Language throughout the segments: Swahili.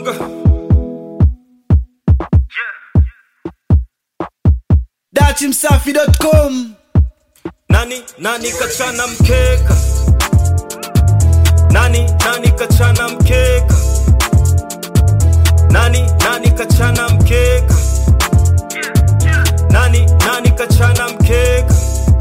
datimsafi.com nani nani kachana mkeka nani nani kachana mkeka nani nani kachana mkeka nani nani kachana mkeka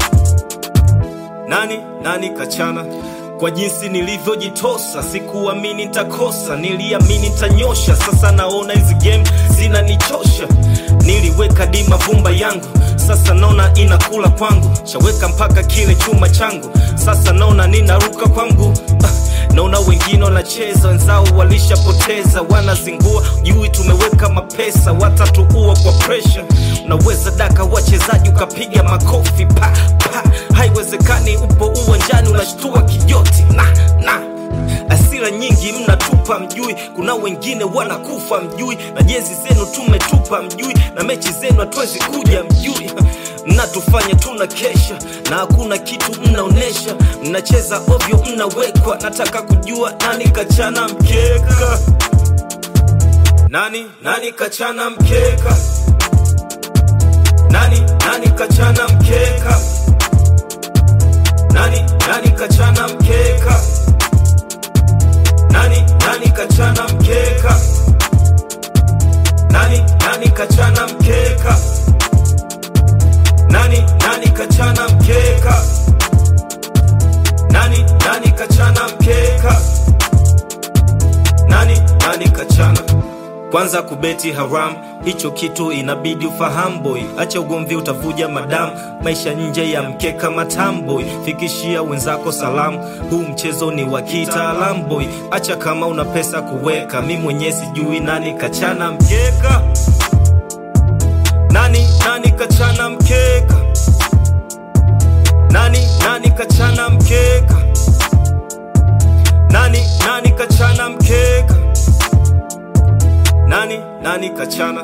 nani nani kachana kwa jinsi nilivyojitosa sikuamini nitakosa niliamini nitanyosha sasa naona hizi game zinanichosha niliweka dima vumba yangu sasa naona inakula kwangu shaweka mpaka kile chuma changu sasa naona ninaruka kwangu ah, naona wengine wanacheza wenzao walishapoteza wanazingua jui tumeweka mapesa watatuua kwa presha unaweza daka wachezaji ukapiga makofi pa pa haiwezekani upo uwanjani unashtua kijoti na na asira nyingi mnatupa mjui kuna wengine wanakufa mjui na jezi zenu tumetupa mjui na mechi zenu hatuwezi kuja mjui mnatufanya tuna kesha na hakuna kitu mnaonesha mnacheza ovyo mnawekwa nataka kujua nani kachana mkeka nani nani kachana mkeka nani nani kachana mkeka nani nani kachana mkeka nani nani kachana mkeka nani nani kachana mkeka nani nani kachana mkeka nani nani kachana mkeka nani nani kachana kwanza kubeti haram hicho kitu inabidi ufahamu boy acha ugomvi utavuja madamu maisha nje ya mkeka matamboy fikishia wenzako salamu huu mchezo ni wa kitaalamu boy acha kama una pesa kuweka mi mwenyewe sijui nani kachana mkeka nani nani kachana mkeka nani nani kachana mkeka nani nani kachana mkeka nani nani kachana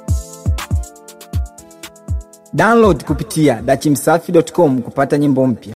download kupitia dachimsafi.com kupata nyimbo mpya